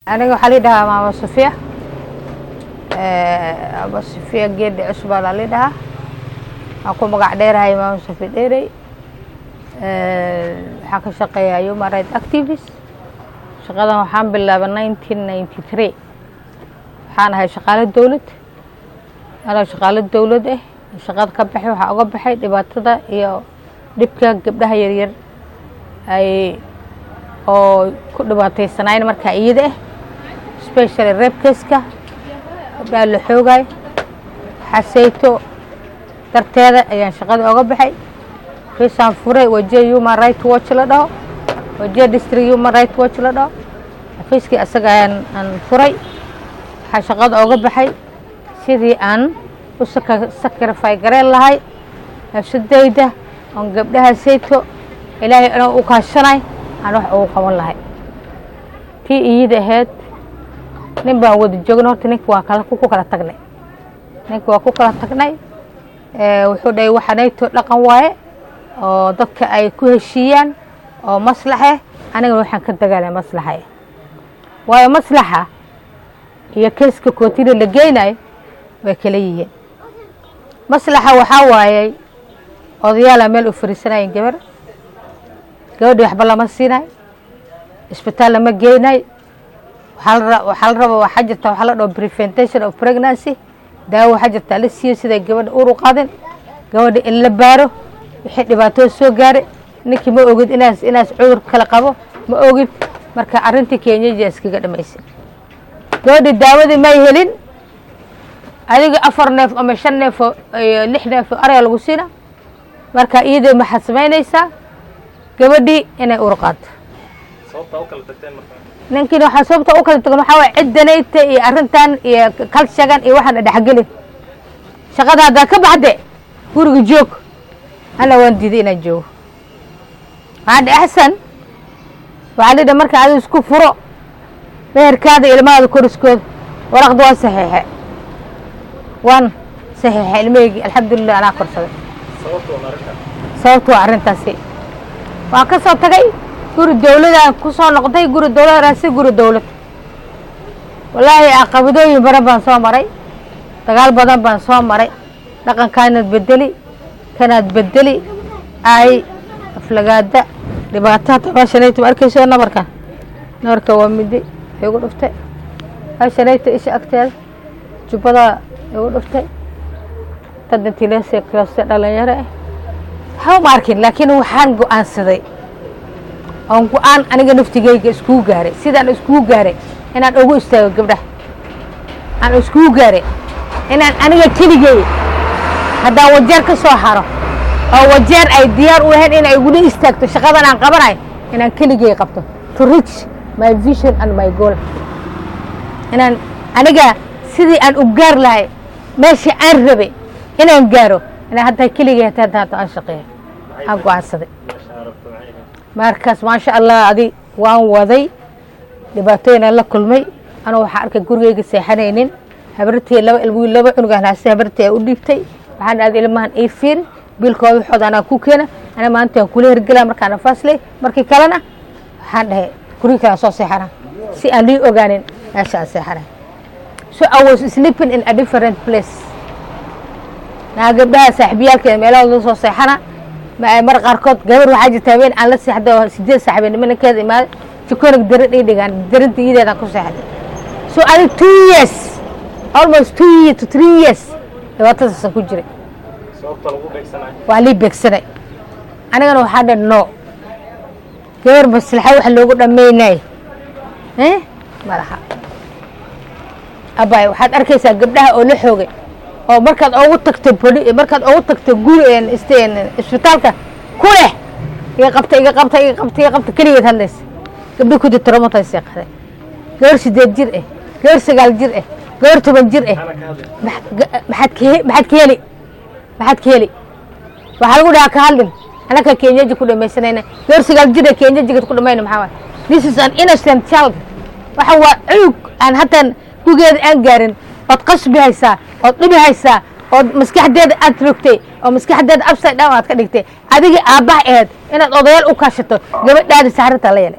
aniga waxaa lii dhahaa maama safiya maama safiya geedhi cusbaa laa lii dhahaa waxaan ku magac dheerahay maama safi dheerey waxaan ka shaqeeyaa human right activist shaqadan waxaan bilaabay nineteen ninety three waxaan ahay shaqaalo dowlad anoo shaqaalo dowlad ah shaqada ka baxay waxaa uga baxay dhibaatada iyo dhibka gabdhaha yaryar ay oo ku dhibaataysanayn markaa iyada ah specially rebkeska gabdhaha la xoogayo xaseyto darteeda ayaan shaqada oga baxay fiisaan furay wajiya human right watch la dhaho wajiya district human right watch la dhaho xafiiskii asaga ayaan aan furay waxaa shaqada oga baxay sidii aan u sacrify gareen lahay nafsadayda oon gabdhaha sayto ilaahay inuu u kaashanay aan wax ugu qaban lahay tii iyada ahayd nin baan wada joogna horta ninka waa kala ku kala tagnay ninka waa ku kala tagnay wuxuu dhahay waxanayto dhaqan waaye oo dadka ay ku heshiiyaan oo maslaxe anigana waxaan ka dagaalay maslaxa waayo maslaxa iyo keeska kootida la geynayo way kala yihiin maslaxa waxaa waayey odayaala meel u fariisanayeen gabar gabadhii waxba lama siinay isbitaal lama geynay waxaa la raba waxaa jirta waxaa la dhaho preventation of pregnancy daawo waxaa jirta la siiyo siday gabadha uur u qaadin gabadha in la baaro wixii dhibaatoo soo gaaray ninkii ma ogid inaas inaas cudur kala qabo ma ogid marka arrintii kenyaja iskaga dhamaysay gabadhii daawadii may helin adiga afar neef ama shan neefoo iyo lix neefoo arya lagu siina marka iyadoo maxaad samaynaysaa gabadhii inay uur qaadto ninkiina waxaa sababta u kala tagan waxaa waay ciddanayta iyo arrintan iyo kalshagan iyo waxaan dhexgelin shaqada haddaa ka baxde guriga joog ana waan diiday inaan joogo waxaa dhe axsan waxaa lidha marka adi isku furo meherkaada ilmahaada koriskooda waraqda waan saxiixe waan saxiixe ilmaheygi alxamdulilah anaa korsaday sababta waa arrintaasi waan ka soo tagay guri dawladaan ku soo noqday guri dawlad raasi guri dawlad wallaahi caqabadooyin badan baan soo maray dagaal badan baan soo maray dhaqankaanaad bedeli kanaad bedeli ay aflagaada dhibaato hata meeshanayta ma arkayso nabarka nabarka waa midi igu dhuftay meeshanayta isha agteeda jubbada igu dhuftay dadantilesekose dhalinyaro ah waxba ma arkin laakiin waxaan go-aansaday oon go-aan aniga naftigeyga iskugu gaaray sidaan iskugu gaaray inaan ugu istaago gabdhaha aan iskugu gaaray inaan aniga keligey haddaan wajeer ka soo haro oo wajeer ay diyaar u lahayn inay igula istaagto shaqadan aan qabanayo inaan keligey qabto to reach my vision and my goal inaan aniga sidii aan u gaar lahay meesha aan rabay inaan gaaro inaan hadda keligey hata hadda aan shaqeeyo aan go-aansaday markaas maasha allah adi waan waday dhibaatooyinaan la kulmay anuu waxaa arkay gurigeyga seexanaynin habartii laba ilmo laba cunugaan haase habartii ay u dhiibtay waxaan aaday ilmahan ii fiiri biilkooda waxooda anaa ku keena ana maanta aan kula hergelaa markaan nafaasley markii kalena waxaan dhahay gurigi kale aan soo seexana si aan lii ogaanin meesha aan seexanay so I was sleeping in a different place naa gabdhaha saaxiibiyaalkeeda meelahooda soo seexana mar qaarkood gabar waxaa jirta habeen aan la seexda oo sideed saaxiibeen nimankeeda imaaday jikonig darin ii dhigaan darinta iyadeedaan ku seexday so adi two years almost two years to three years dhibaatadaasaan ku jiray waa lii beegsanay anigana waxaa dhan no gabar maslaxa wax loogu dhammaynay malaha abay waxaad arkaysaa gabdhaha oo la xoogay oo markaad ogu tagto boli markaad ogu tagto guri isbitaalka ku leh iga qabta iga qabta iga qabta iga qabta keligeed hadlaysa gabdhi ku jirta romatay seeqday gabar sideed jir ah gabar sagaal jir ah gabar toban jir ah maxaad ka maxaad ka heli maxaad ka heli waxaa lagu dhahaa ka hadlin anaka kenyaji ku dhamaysanayna gabar sagaal jir ah kenyajiga ku dhamayna maxaa waay this is an innocent child waxa waa cunug aan hataan gugeeda aan gaarin ood qasbi haysaa ood dhibi haysaa ood maskaxdeeda aad rogtay oo maskaxdeeda upside down aad ka dhigtay adiga aabbaha aheed inaad odayaal u kaashato gabadhaadi saxrinta la yeelay